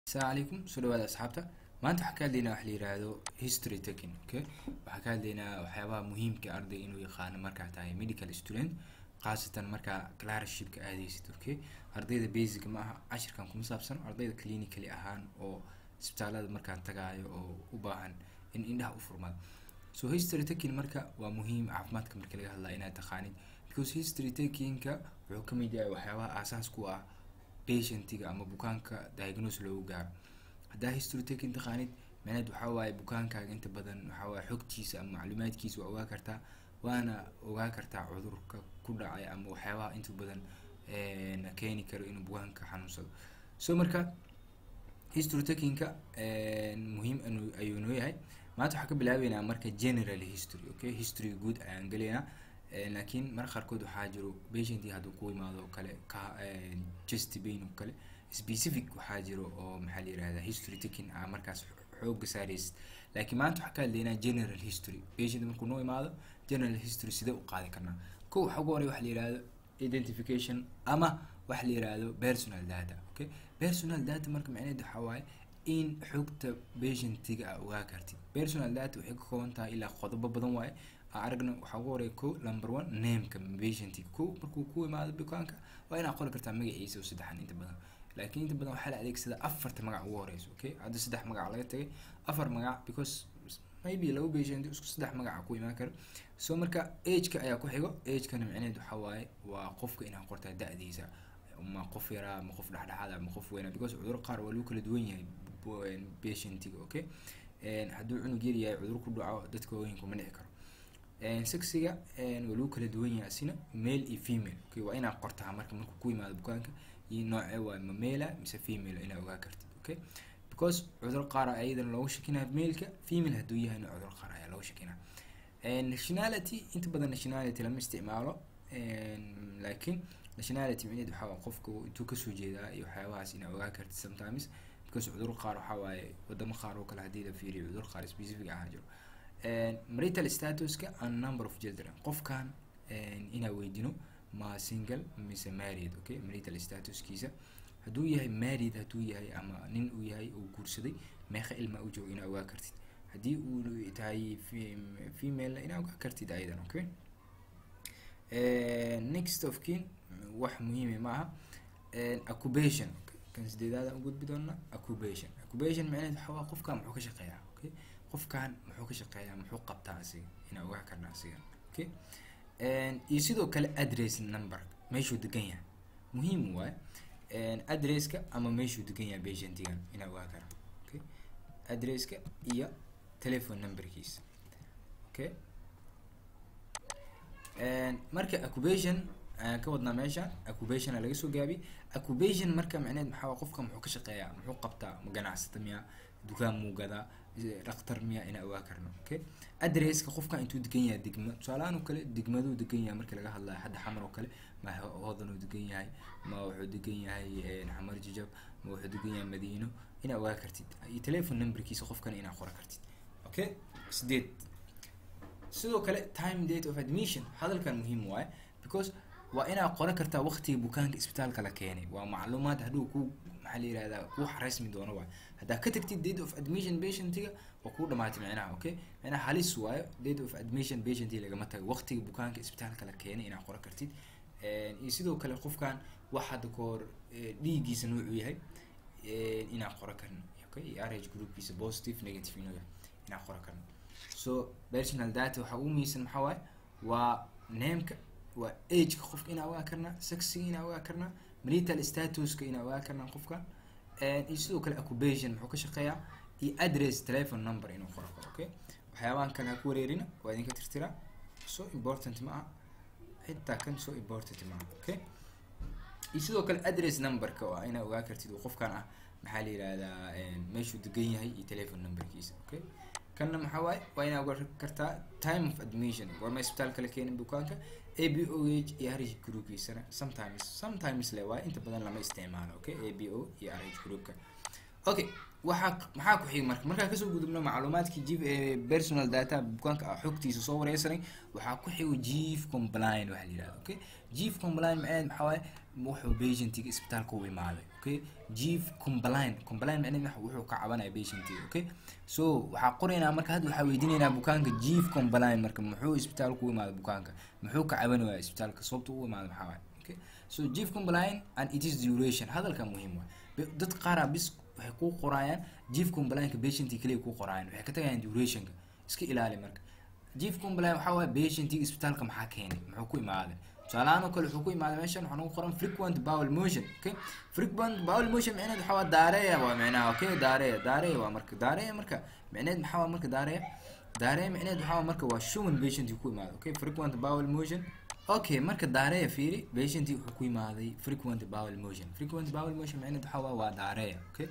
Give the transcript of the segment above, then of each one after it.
asalaamu calaykum soo dhawaada asxaabta maanta waxaan ka hadlaynaa wax la yiraahdo history taking okay waxaan ka hadlaynaa waxyaabaha muhiimka ah ardayga inuu yaqaano markaa tahay medical student khaasatan markaa clershipka aadaysid okay ardayda basic ma aha cashirkan kuma saabsan ardayda clinically ahaan oo isbitaalada markaan tagaayo oo u baahan in indhaha u furmado so history taking marka waa muhiim caafimaadka marka laga hadlaya inaad taqaanid because history takingka wuxuu kamid yahay waxyaabaha aasaas ku ah patientiga ama bukaanka diagnose loogu gaaro haddaa history taking taqaanid macneed waxaa waaye bukaankaaga inta badan waxaa waaye xogtiisa ama macluumaadkiisa waa ogaa kartaa waana ogaa kartaa cudurka ku dhacay ama waxyaabaha inta badan keeni karo inuu bukaanka xanuunsado so marka history takingka muhiim anu- ayuu noo yahay maanta waxaan ka bilaabeynaa marka general history okay history guud ayaan gelaynaa laakiin marka qaarkood waxaa jiro patientii hadduu ku imaado oo kale ka chest pain oo kale specific waxaa jiro oo maxaa la yirahdaa history taking ah markaas xooga saaraysid laakiin maanta waxaan ka hadlaynaa general history patient markuu noo imaado general history sidee u qaadi karnaa ko waxa ugu horey waxa la yirahdo identification ama waxa la yirahdo personal data okay personal data marka macnaheedu waxaa waaye in xogta patientiga aa ogaa kartid personal data waxay ka kooban tahay ilaa qodobo badan waaye aan aragna waxaa ugu horeya ko number one nameka patientiga ko markuu ku imaado bukaanka waa inaad qori kartaa magaciisa oo saddexan inta badan laakiin inta badan waxaa la adeegsadaa afarta magac ugu horeyso okay hadda saddex magac laga tagay afar magac because maybe laba patient isku saddex magaca ku imaan karo so marka ageka ayaa ku xigo agekana micnaheed waxaa waaye waa qofka inaad qortaa da-diisa ma qof yaraa ma qof dhexdhexaad ama qof weynaa because cuduro qaar waa lagu kala duwan yahay patientiga okay hadduu cunug yar yahay cudur ku dhaco dadka waaweyn kuma dhici karo sexiga waa lagu kala duwan yahay asina male iyo female okay waa inaad qortaa marka markuu ku yimaado bukaanka iyo noocee waa ma male mise female inaad ogaa kartid okay because cudur qaar ayadana loogu shakinaya maleka female hadduu yahayna cudur qaar ayaa loogu shakinaya nationality inta badan nationality lama isticmaalo laakiin nationality micneed waxaa waa qofka intuu kasoo jeedaa iyo waxyaabahaas inaad ogaa kartid sometimes because cudur qaar waxaa waaye wadamo qaar oo kale haddii la fiiriyo cudur qaar specific ahaa jiro marital statuska and number of children qofkan inaa weydino ma single mise married okay marital statuskiisa hadduu yahay married hadduu yahay ama nin uu yahay uu guursaday meeqa ilma u joogo inaa ogaa kartid haddii uu tahay female inaa ogaa kartid ayadan okay next of kin wax muhiime maaha occupation kan sideedaada u gudbi doona occupation occupation macnaheed waxa waa qofkan muxuu ka shaqeeyaa okay qofkan muxuu ka shaqeeyaa muxuu qabtaa asiga inaa ogaa karna asigan okay iyo sidoo kale address number meeshuu degan yahay muhiim waaye addresska ama meeshuu degan yahay patientigan inaa ogaa kara okay addresska iyo telephone numberkiisa okay marka occupation ayaan ka wadnaa meesha occupationa laga soo gaabi occupation marka macneed maxaa waa qofka muxuu ka shaqeeyaa muxuu qabtaa ma ganacsata miya dukaan muu gadaa dhaktar miya inaa ogaa karno okay addresska qofka intuu degan yahay degma tusaalahaan oo kale degmaduu degan yahay marka laga hadlayo hadda xamar oo kale ma hodan uu degan yahay ma wuxuu degan yahay xamar jijab ma wuxuu degan yahay madiino inaa ogaa kartid iyo telephone numberkiisa qofkana inaa qora kartid okay sideed sidoo kale time date of admission hadalkan muhiim waaye because waa inaa qoran kartaa waqtiga bukaanka isbitaalka la keenay waa macluumaad hadhow ku maxaa la yirahdaa kuu xareysmi doono waay haddaa ka tagtid date of admission patientiga waa kuu dhamaatay micnaha okay micnaha halis waayo date of admission patientiga lagama tago waqtiga bukaanka isbitaalka la keenay inaa qoran kartid iyo sidoo kale qofkan wax hadda kahor dhiiggiisa noocuu yahay inaa qoran karno okay iyo rh groupkiisa positive negative inuu yahay inaa qoran karno so personal data waxaa ugu muhiimsan maxaa waaye waa nameka waa ageka qofka inaa ogaa karnaa sexiga inaa ogaa karnaa marital statuska inaa ogaa karnaa qofka iyo sidoo kale occupation muxuu ka shaqeeyaa iyo address telephone number inuu qoro karo okay waxyaabahan kale ha ku wareerina waa idinka tirtiraa so important ma aha xitaa kan so important ma aha okay iyo sidoo kale address numberka waa inaa ogaa kartid uu qofkan ah maxaa la yirahdaa meeshuu degan yahay iyo telephone numberkiisa okay kanna maxaa waaye waa inaa ogaa kartaa time of admission goorma isbitaalka la keenin bukaanka a b o h iyo r h groupkiisana sometimes sometimes le waaye inta badan lama isticmaalo okay a b o iyo r h groupka okay waxaa maxaa ku xigi marka markaa kasoo gudubno macluumaadkii jif ee personal data bukaanka ah xogtiisa soo wareysanay waxaa ku xigo chief complain waxa la yihahda okay chief complain macneed maxaa waaye wuxuu patientiga isbitaalka u imaaday okay chief complain complain macneed waxa wuxuu ka cabanaya patientiga okay so waxaa qoraynaa marka hadda waxaa weydiinaynaa bukaanka chief complain marka muxuu isbitaalka u imaaday bukaanka muxuu ka cabanaya isbitaalka sababta u imaaday maxaa waaye okay so chief complain and it is duration hadalka muhiim waay dad qaaraa bis waxay ku qoraayaan chief complainka patientii kaliya ku qoraayaan waxay ka tagayaan durationka iska ilaali marka chief complain waxaa waaye patientii isbitaalka maxaa keenay muxuu ku imaaday tusaalahaan oo kale wuxuu ku imaaday meeshan waxaa nagu qoran frequent bowel motion okay frequent bowel motion micneed waxaa waa daareya waa micnaha okay daareya daareya waa marka daareya marka micneed maxaa waa marka daareya daareya micneed waxaa waa marka waa shuban patientii ku imaaday okay frequent bowel motion okay marka daareya fiiri patientii wuxuu ku imaaday frequent bowel motion frequent bowel motion micneed waxaa waa waa daareya okay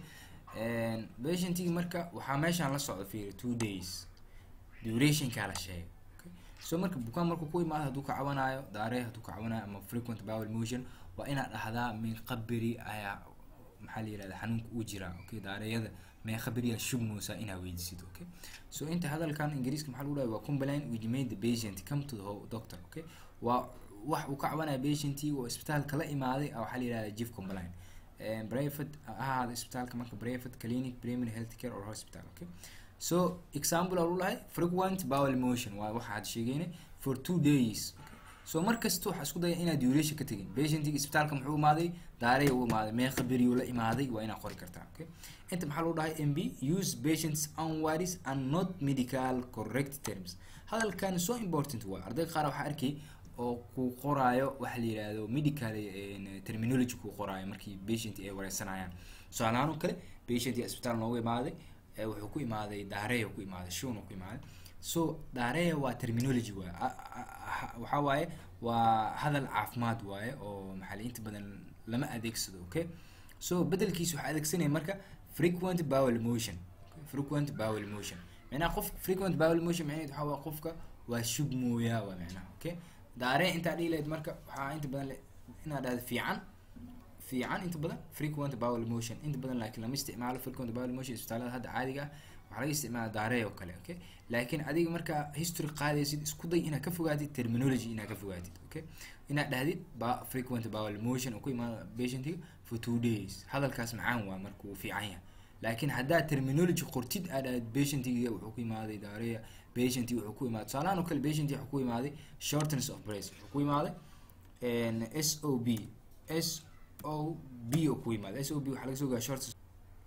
patientii marka waxaa meeshaan la socda fiiri two days durationkaa la sheegay okay so marka bukaan markuu ku imaado hadduu ka cabanayo daareya hadduu ka cabanayo ama frequent bowel motion waa inaad dhahdaa meeqa beri ayaa maxaa la yirahda xanuunka uu jiraa okay daareeyada meeqa beriyaa shubmoosaa inaa weydiisid okay so inta hadalkan ingiriiska maxaa lagu dhahay waa complain which made the patient come to the doctor okay waa wax uu ka cabanaya patientii oo isbitaalka la imaaday waxaa la yihahda chief complain private ha ahaado isbitaalka marka private clinic primary health care or hospital okay so example aan ulahay frequent bowel motion waa waxa aad sheegeynay for two days okay. so markasta waxaa isku daya inaad duration ka tegin patientiga isbitaalka muxuu imaaday daaraya u imaaday meeqa beriyuu la imaaday waa inaad qori kartaa okay inta maxaa lagu dhahay mb use patients unwaris and not medical correct terms hadalkan so important waa arday qaar waxaa arkay oo ku qoraayo waxa la yihahdo medical terminology ku qoraayo markii patient ay wareysanayaan tusaalahaan oo kale patient isbitaal noogu imaaday wuxuu ku imaaday daareya ku imaaday shun ku imaaday so daareya waa terminology waaye waxaa waaye waa hadal caafimaad waaye oo maxaa inta badan lama adeegsado okay so bedelkiisa waxaa adeegsanaya marka frequent bowel motion frequent bowel motion macnaha qof frequent bowel motion macnaheed waxaa waa qofka waa shub mooyaa waa macnaha okay daaree intaa dhihi lahayd marka waxaa inta badan inaad dhahdo fiican fiican inta badan frequent bowel motion inta badan laakiin lama isticmaalo frequent bowel motion isbitaalada hadda caadiga ah waxaa laga isticmaala daaree oo kale okay laakiin adiga markaa history qaadaysid isku day inaad ka fogaatid terminology inaad ka fogaatid okay inaad dhahdid ba frequent bowel motion oo ku imaada patientiga for two days hadalkaas macaan waa marka uu fiican yahay laakiin haddaad terminology qortid aad dhahdid patientiga wuxuu ku imaaday daareya patient wuxuu ku imaaday tusaalahaan oo kale patient wuxuu ku imaaday shortness of breath wuxuu ku imaaday s o b s o b oo ku imaaday s o b waxaa laga soo gaa shortness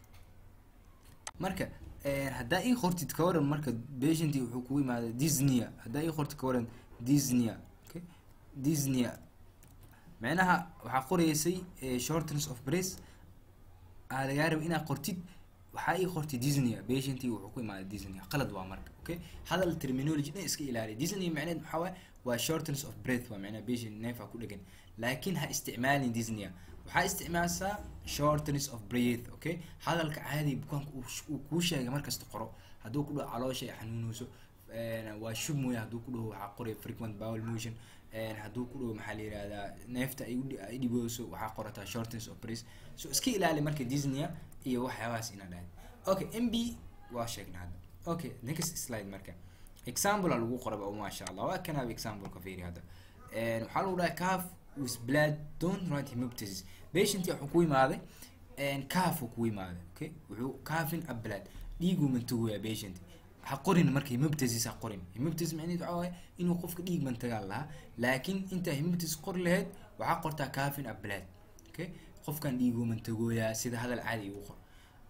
marka haddaa ii qortid ka waran marka patient wuxuu kugu imaaday disneya haddaa ii qortid ka waran disneya okay disneya macnaha waxaa qoraysay shortness of breath aa lagaa raba inaad qortid waxaa ii qortay disneya patient wuxuu ku imaaday disneya qalad waa marka okay hadal terminology dhan iska ilaaliya disney macneed maxaa waaye waa shortness of breath waa macnaha patient neefa ku dhegan laakiin ha isticmaalin disneya waxaa isticmaalsaa shortness of breath okay hadalka caadi bukaanka uu kuu sheegay markasta qoro hadduu ku dhaho caloosha ay xanuunayso waa shub mooya hadduu ku dhaho waxaa qoraya frequent bowel motion hadduu ku dhaho maxaa la yihahdaa neefta ay dhibooso waxaa qorataa shortness of breath so iska ilaali marka disneya iyo waxyaabahaas inaa dhahay okay m b waa sheegnay hadda okay next slide marka example lagu qoraba oo maasha allah waa kanaaba example ka fiiri hadda waxaa lagu dhahay calf with blood don't write hemoptysis patient wuxuu ku imaaday calf uu ku imaaday okay wuxuu calfin a blood dhiiguu mantagoyaa patient ha qorin marka hemoptysis ha qorin hemoptysis macnaheed waxaa waaye inuu qofka dhiig mantagaa lahaa laakiin intaa hemoptysis qori lahayd waxaa qortaa calfin a blood okay qofkan dhiiguu mantagooyaa sida hadal caadi igu qor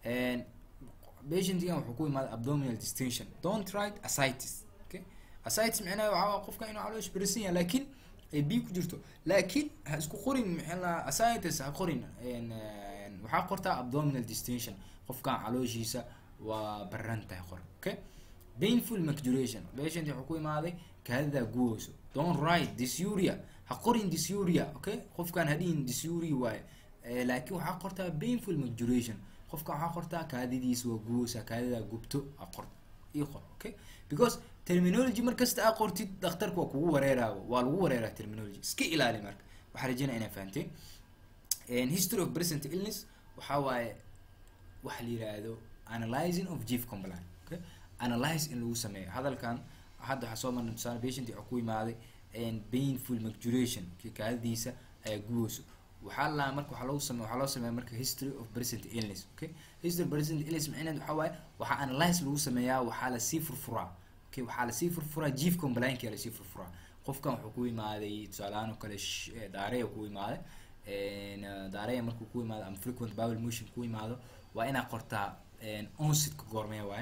patientigan wuxuu ku imaaday abdominal distension don't write ascites okay ascites macnaha waxaa waa qofka inuu caloosh berisan yahay laakiin ay biyo ku jirto laakiin ha isku qorin maxaa ascites ha qorin waxaa qortaa abdominal distension qofkan calooshiisa waa baran tahay qor okay painful macduration patient wuxuu ku imaaday kaadida guweyso don't write dysuria ha qorin dysuria okay qofkan hadhihin dysuria waaye laakiin waxaa qortaa painful macduration qofka waxaa qortaa kaadidiisa waa guweysa kaadida gubto a qor ii qor okay because terminology markasta aa qortid dhakhtarka waa kugu wareeraaba waa lagu wareeraa terminology iska ilaali marka waxaa rajeynaya inaa fahanteen history of present illness waxaa waaye waxa la yihahdo analyzing of gif compliant okay analyze in lagu sameeyo hadalkan hadda waxaa soo marnay tusaale patient waxaa ku imaaday painful maturation kaadadiisa ayaa gubeyso waxaa la marka waxaa lagu sameeya waxaa loo sameeya marka history of present illness okay history of present illness macnaheed waxaa waaye waxaa analyze lagu sameeyaa waxaa lasii furfuraa okay waxaa lasii furfuraa gif compliant kaa lasii furfuraa qofkan wuxuu ku imaaday tusaalehaan oo kale daareya ku imaaday daareya markuu ku imaado ama frequent bowel motion ku imaado waa inaa qortaa onsitka goormee waaye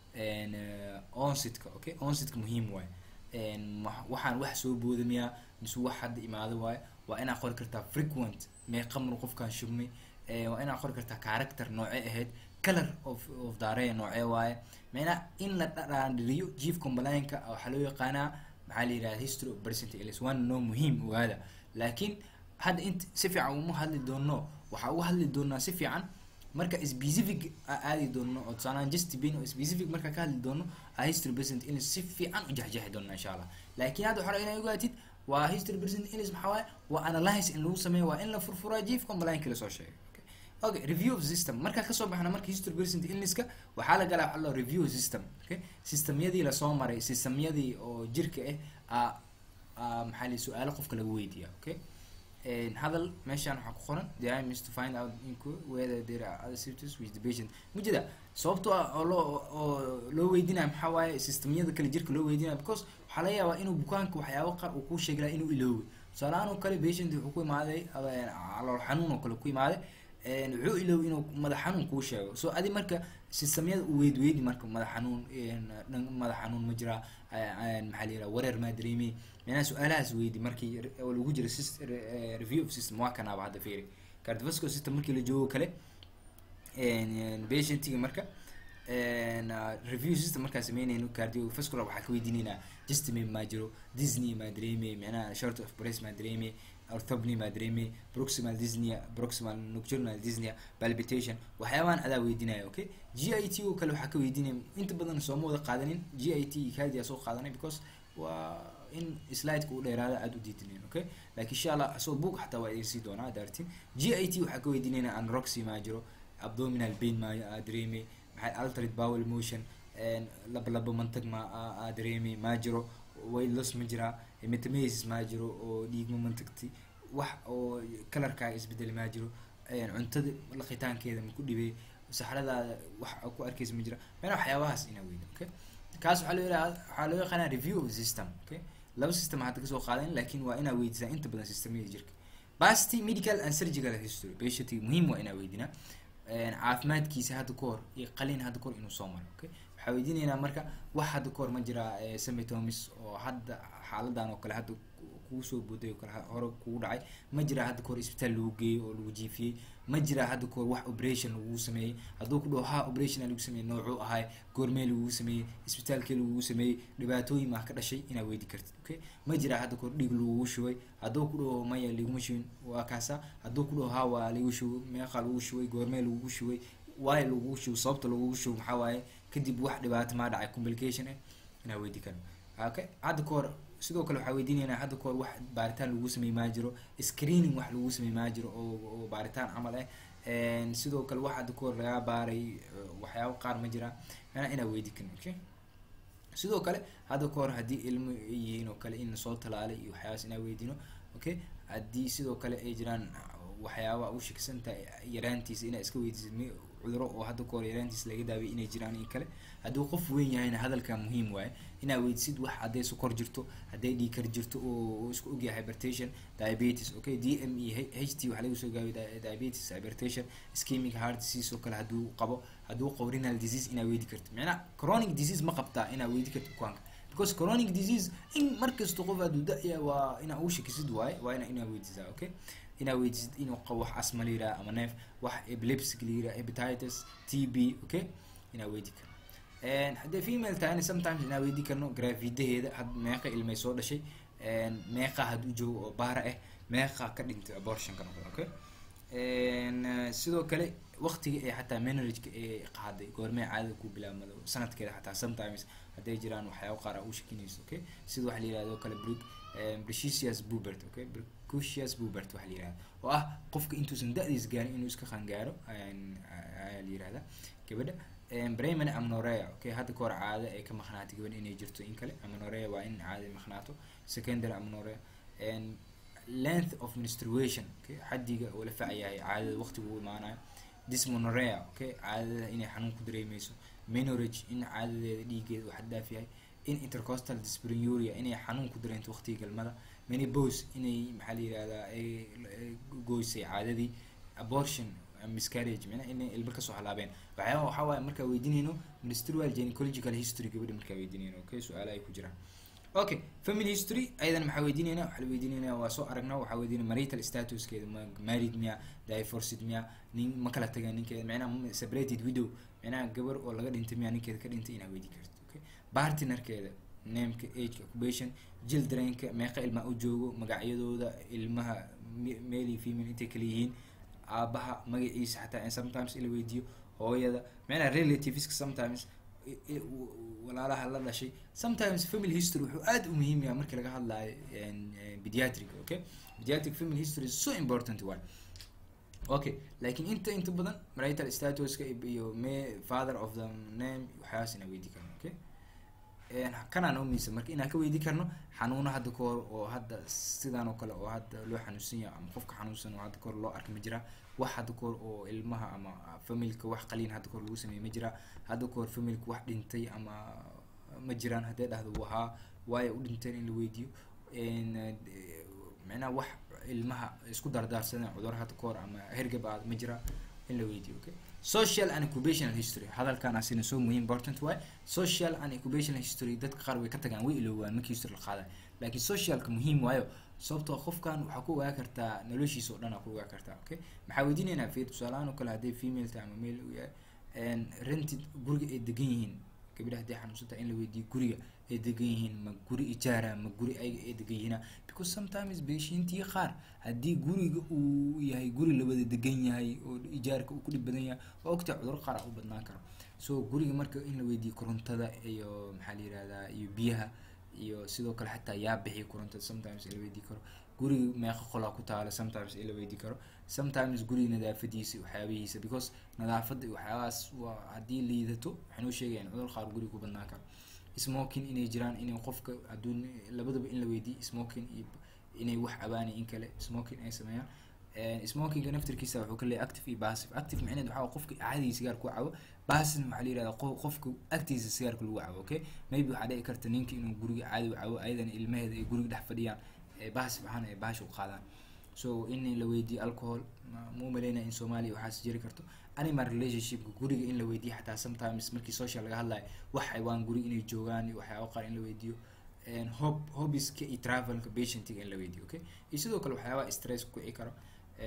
onsitka okay onsitka muhiim waaye waxaan wax soo boodamiyaa mise wax hadda imaado waaye waa inaa qori kartaa frequent meeqa mar qofkan shubmay waa inaa qori kartaa character noocee ahayd color of of daareya noocee waaye macnaa in la dhadhaandhiriyo chief complianka waxaa loo yaqaanaa maxaa la yidhahda history of present illness waana noo muhiim ogaada laakiin hadda int si fiican uma hadli doono waxaa uga hadli doonaa si fiican marka specific aadi doono oo tusaalaan just pain oo specific marka ka hadli doono a history present illness si fiican u jexjeexi doona insha allah laakiin hadda waxaa inaa ogaatid waa history present illness maxaa waaye waa analyze in lagu sameeyo waa in la furfuraa chief compliant lasoo sheegay okay review of system markaa kasoo baxna marka history present illnesska waxaa la galaa waxaa la review system okay systemyadii lasoo maray systemyadii oo jirka ah a maxaa la su-aalo qofka lagu weydiiya okay hadal meeshaan waxaa ku qoran the aim is to find out whether there are other symptoms with the patient mujida sababtoo ah oo loo oo loo weydinaya maxaa waaye systemyada kale jirka loo weydinaya because waxaa laga yaabaa inuu bukaanka waxyaabo qaar uu kuu sheegi lahaa inuu iloowe tusaalehaan oo kale patient wuxuu ku imaaday calool xanuun oo kale ku imaaday wuxuu iloow inuu madax xanuun kuu sheego so adi marka systemyada u weyd weydi marka madax xanuun madax xanuun ma jiraa maxaa la yiraha wareer maa dareemay micnaha su-aalahaas weydi markii lagu jiro review of system waa kanaaba hadda fiiri cardiovascular system markii la joogo kale patientiga marka review system markaa sameynayno cardiovascular waxaa ka weydiinaynaa justime maa jiro disney maa dareemay micnaha short of breast maa dareemay orthopney maa dareemay proximal dyspnea proximal nocturnal dyspnea palpitation waxyaabahan adaa weydiinaya okay g i t oo kale waxaa ka weydiinaya inta badan sooma wada qaadanin g i t cardia soo qaadanay because waa in slideka u dheeraada aada u diidinayn okay laakiin insha allah asoo book xataa waa idinsii doonaa daartin g i t waxaa ka weydiinayna anroxy maa jiro abdominal pain maa dareemay maxay altered bowel motion laba laba mantag ma dareemay maa jiro weight loss ma jiraa metamesis maa jiro oo dhiigma mantagti wax oo kalarkaaga isbedel maa jiro cuntada laqitaankeeda ma ku dhibay saxradaada wax ku arkeysa ma jira meena waxyaabahaas inaa weyda okay kaas waxaa loo yiraha waxaa loo yaqaanaa review of system okay laba system hadda kasoo qaadan laakiin waa inaa weydisaa inta badan systemyada jirka basti medical and surgical history patientiga muhiim waa inaa weydinaa caafimaadkiisa hadda ka hor iyo qalin hadda kahor inuu soo maro okay waxaa weydiinaynaa marka wax hadda kahor ma jiraa semitomis oo hadda xaaladan oo kale hadda kugu soo booday oo kale hore kugu dhacay ma jiraa hadda kahor isbitaal lagu geeyey oo lagu jiifiyey ma jiraa hadda kahor wax operation lagugu sameeyey hadduu ku dhaho ha operation lagu sameeyey noocuu ahay goormee lagugu sameeyey isbitaalkee lagugu sameeyey dhibaatooyin maa ka dhashay inaa weydi kartid okay ma jiraa hadda kahor dhiig lagugu shubay hadduu ku dhaho maya laguma shubin waa kaasa hadduu ku dhaho ha waa lagu shubay meeqa lagu shubay goormee lagugu shubay waayo lagugu shubo sababta lagugu shubo maxaa waaye kadib wax dhibaato maa dhacay complication ah inaa weydi karno okay hadda kahor sidoo kale waxaa weydiinaynaa hadda kahor wax baaritaan lagu samey maa jiro screening wax lagu samey maa jiro oo oo baaritaan camal ah sidoo kale wax hadda kahor lagaa baaray waxyaabo qaar ma jiraan manaa inaa weydi karno okay sidoo kale hadda kahor haddii ilmo yihiin oo kale in lasoo talaalay iyo waxyaabaas inaa weydiino okay haddii sidoo kale ay jiraan waxyaaba u shakisanta yaraantiisa inaa iska weydiisid m cuduro oo hadda kahor yaraantiisa laga daaway inay jiraan in kale hadduu qof weyn yahayna hadalka muhiim waaye inaa weydisid wax hadday sokor jirto hadday dhiikar jirto oo isku ogyahay hypertension diabetes okay d m e h t waxaa laga soo gaabay diabetes hypertension schemic heart disease oo kale hadduu qabo hadduu qabo renal disease inaa weydi karto macnaa chronic disease ma qabtaa inaa weydi karto bukaanka because chronic disease in markasta qof aad da-ya waa inaa ugu shakisid waaye waa ina inaa weydisaa okay inaa weydisid inuu qabo wax asma la yiraha ama neef wax epilepsic la yiraha hepatitis t b okay inaa weydi karno haddee female tahayna sometimes inaa weydi karno gravidaheeda had meeqa ilmay soo dhashay meeqa hadduu joogo oo baara ah meeqa ka dhintay abortionka noqdo okay sidoo kale waqtiga ee xataa manageka ee qaaday goormee caadada ku bilaabmado sanadkeeda xataa sometimes hadday jiraan waxyaabo qaar a u shakinayso okay sida waxa la yirahdo kale brick precisius bubert okay precocious bubert waxa la yirahda oo ah qofka intuusan da-diis gaarin inuu iska qangaaro ayaa la yirahda gabadha primary amnorea okay hadda kahor caado ay ka maqnaatay gaban inay jirto in kale amnorea waa in caado ay maqnaato secondary amnorea length of menstruation okay xaddiga oo la facayahay caadada waqtiga uu imaanayo dysmonorea okay caadada inay xanuun ku dareemeyso menorage in caadadeeda dhiigeeda uu xad dhaaf yahay in intercostal dyspareuria inay xanuun ku dareento waqtiga galmada menopause inay maxaa la yihahdaa ay goysay caadadii abortion miscarriage micnaha inay ilmo kasoo halaabeen waxyaaba waxaa waaye markaa weydiinayno menstrual gynecological history gabadha markaa weydiinayno okay su-aala ay ku jiraan okay family history ayadan maxaa weydiinayna waxaa la weydiinayna waa soo aragna waxaa weydiinaya marital statuskeeda ma married miya divorced miya nin ma kala taga ninkeeda micnaha separated widow micnaha gabar oo laga dhintay miya ninkeeda ka dhintay inaa weydii karto okay partnerkeeda nameka ageka occupation childrenka meeqa ilmaa u joogo magacyadooda ilmaha male iyo female intay kala yihiin aabaha magaciisa xataa in sometimes ila weydiiyo hooyada micnaha relativeska sometimes walaalaha la dhashay sometimes family history wuxuu aad u muhiim yahay markii laga hadlayo pediatric okay pediatric family history is so important one okay laakiin inta inta badan marital statuska iyo me father of the name waxyaabas inaa weydii karno okay kanaa noo miisa marka inaan ka weydii karno xanuuno hadda kahor oo hadda sidaan oo kale oo hadda loo xanuunsan yahay ama qofka xanuunsan oo hadda kahor loo arkay ma jiraa wax hadda kahor oo ilmaha ama familka wax qaliin hadda kahor lagu sameeyey ma jiraa hadda kahor familka wax dhintay ama ma jiraan haddee dhahdo wahaa waayo u dhinteen in la weydiiyo micnaha wax ilmaha isku dardaarsadeen cudur hadda kahor ama hergab aad ma jiraa in la weydiiyo okay social and occupational history hadalkan asina so muhiim important waay social and occupational history dadka qaar way ka tagaan way iloowaan markii history la qaadayo laakiin socialka muhiim waayo sababtoo qofkan waxaa ku ogaa kartaa noloshiisa oo dhan aa ku ogaa kartaa okay maxaa weydiinaynaa fi tusaalahaan oo kale hadday female tahay ama male uu yahay rented guriga ay degan yihiin gabadha hadday xanuunsan tahay in la weydiiyo guriga ay degan yihiin ma guri ijaara ma guri ayaga ay degan yihiina because sometimes beshiintii qaar haddii guriga uu yahay guri lawada degan yahay oo ijaarka uu ku dhib badan yahay waa ogtaa cudur qaar u badnaan karo so guriga marka in la weydiiyo korontada iyo maxaa la yihahdaa iyo biyaha iyo sidoo kale xataa yaa bixiya korontada sometimes in la weydii karo guriga meeqa qolaa ku taala sometimes in la weydii karo sometimes guriga nadaafadiisa waxyaabihiisa because nadaafada iyo waxyaabahaas waa haddii liidato waxay noo sheegayaan cudur qaar guriga ku badnaan karo smoking inay jiraan inay qofka hadduu labadaba in la weydiiyo smoking iyo inay wax cabaani in kale smoking ay sameeyaan smokinga naftirkiisa wuxuu ka leeyahay active iyo passive active macnaheed waxaa qofka caadiga sigaar ku cabo passive waxaa la yihahdaa qofka agtiisa sigaarka lagu cabo okay maybe waxaa dhici karta ninka inuu guriga caadi u cabo ayadana ilmaheeda ay guriga dhex fadhiyaan passive ahaan ay baasha u qaadaan so in la weydiiyo alcohol ma umaleynaya in soomaaliya waxaas jiri karto animal relationshipka guriga in la weydiiyo xataa sometimes markii social laga hadlayo wax xaywaan guriga inay joogaan iyo waxyaaba qaar in la weydiiyo hob hobbiska iyo travelka patientiga in la weydiiyo okay iyo sidoo kale waxyaabaha stress ku kici karo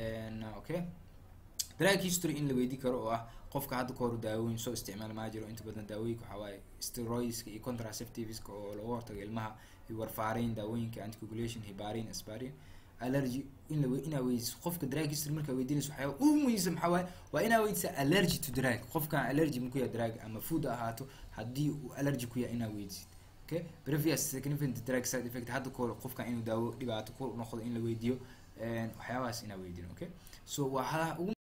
okay drug history in la weydii karo oo ah qofka hadda kahor daawooyin soo isticmaal maa jiro inta badan daawooyinka waxaa waaye steroidska iyo contraceptiveska oo lagu hortago ilmaha iyo warfaarayn daawooyinka anticoagulation hibarin asbarin allergy in la inaa weydiiso qofka drug history markaa weydiinayso waxyaaba ugu muhiimsan maxaa waaye waa inaa weydiisa allergy to drug qofkan allergy ma ku yahay drug ama food ahaato haddii uu allergy ku yahay inaa weydiisid okay previous significant drug side effect hadda kahor qofkan inuu daawo dhibaato ku noqdo in la weydiiyo waxyaabahaas inaa weydiin okay so waxaa ugu